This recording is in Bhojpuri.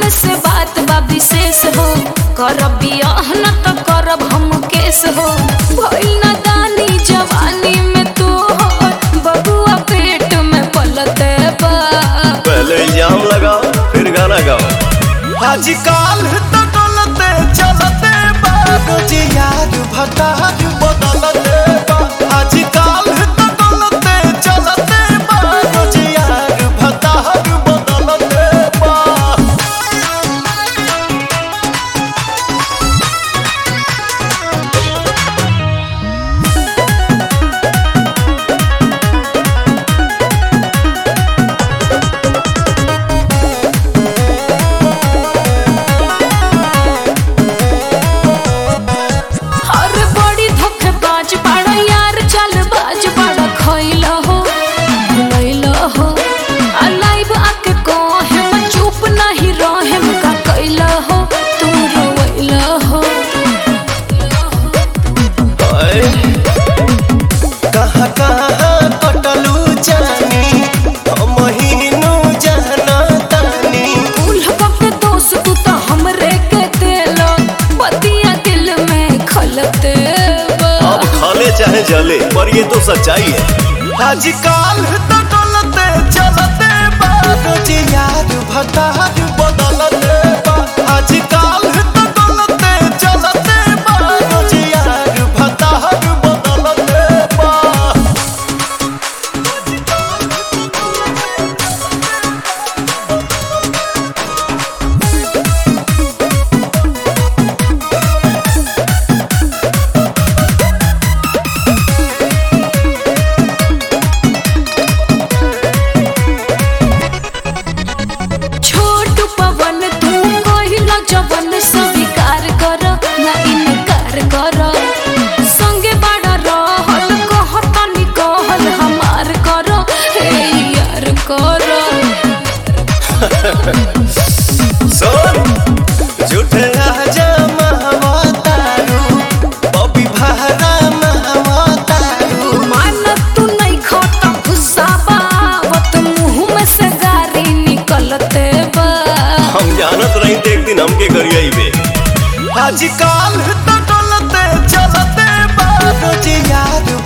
हमरे से बात बा विशेष हो करब बियाह न त करब हम केस हो भइल न दानी जवानी में तू हो बबुआ पेट में पलते बा पहले इल्जाम लगाओ फिर गाना गाओ आजकल तो डोलते चलते बाबूज यार भतार बदलते बा आजकल तो डोलते चलते बाबूज यार भतार बदलते बा अरे बड़ी धोखेबाज बड़ा यार चालबाज बड़ा खइल हो भुलैल हो आ लाइव आके कहे मैं चुप नहीं रहे का कैल हो तू रोइल हो हाय, कहाँ कहाँ कटलू जानी महीनू जाना तानी उल्हा के दोस्त तू तो हमरे के दिल बतिया दिल में खलते बा अब खाले चाहे जले पर ये तो सच्चाई है आजकल तो डोलते चलते बाबूज यार भतार बदलते बा आजकल तो डोलते चलते बाबूज यार भतार बदलते बा छोट पवन तू कहिला जवन स्वीकार कर ना इनकार कर संगे बड़ा रहल कहतनी कहल हमार कर हे यार कर सुन झूठे राजा महवतारू बबी भारा महवतारू मान तू नहीं खाता गुस्सा बावत मुंह में से गारी निकलते बा हम जानत रही थे एक दिन हमके करिए बे आजकल तो डोलते चलते बाबूज यार